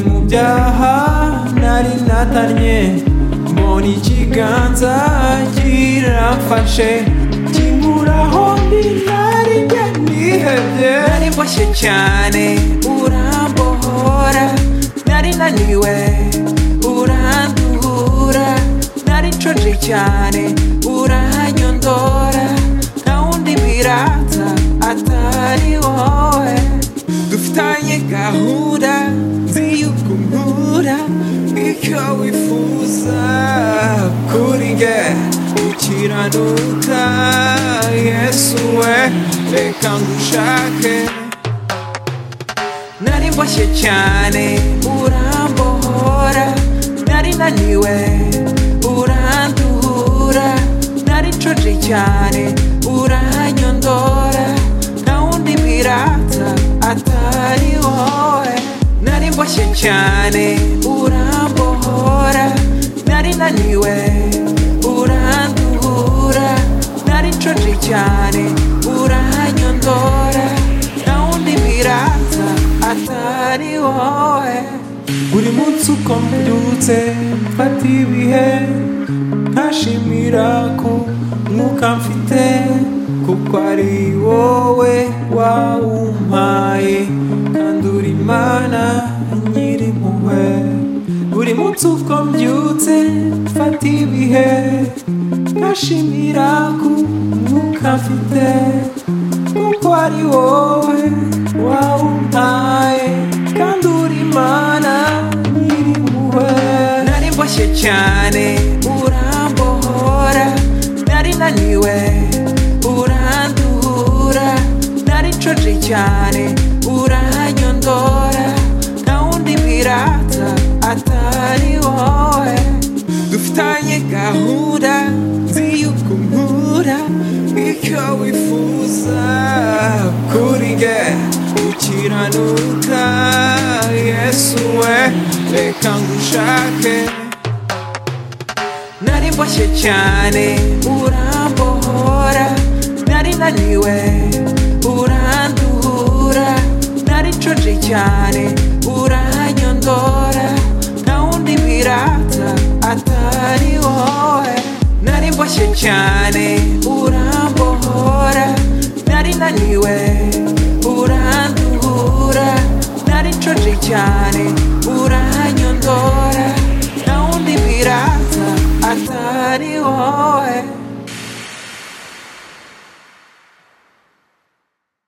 byaha nari natanye mbona ikiganza kiramfashe kinkuraho ndi nari njye nihebye nari mboshye cyane urambohora nari naniwe uranduhura nari nshonje cyane uranyondora nta wundi birata atari wowe dufitanye gahunda nzi yuko unkura icyo wifuza kuri nge ukiranuka yesu we reka ngushake nari mboshye cyane urambohora nari naniwe uranduhura nari nshonje cyane uranyondora nta wundi birata atari wowe nari mboshye cyane urambohora nari naniwe uranduhura nari nshonje cyane uranyondora nta wundi birata atari wowe buri munsi uko mbyutse mfata ibihe ntashimira ko mwuka mfite kuko ari wowe wawumpaye kandi uri imana nyiri impuhwe buri munsi uko mbyutse mfata ibihe ntashimira ko mwuka mfite kuko ari wowe wawumpaye kandi uri imana nyiri impuhwe nari mboshye cyane urambohora nari naniwe uranduhura nari nshonje cyane uranyondora nta wundi birata atari wowe dufitanye gahunda nzi yuko unkura icyo wifuza kuri nge ukiranuka yesu we reka ngushake nari mboshye cyane urambohora nari naniwe uranduhura nari nshonje cyane uranyondora nta wundi birata atari wowe nari mboshye cyane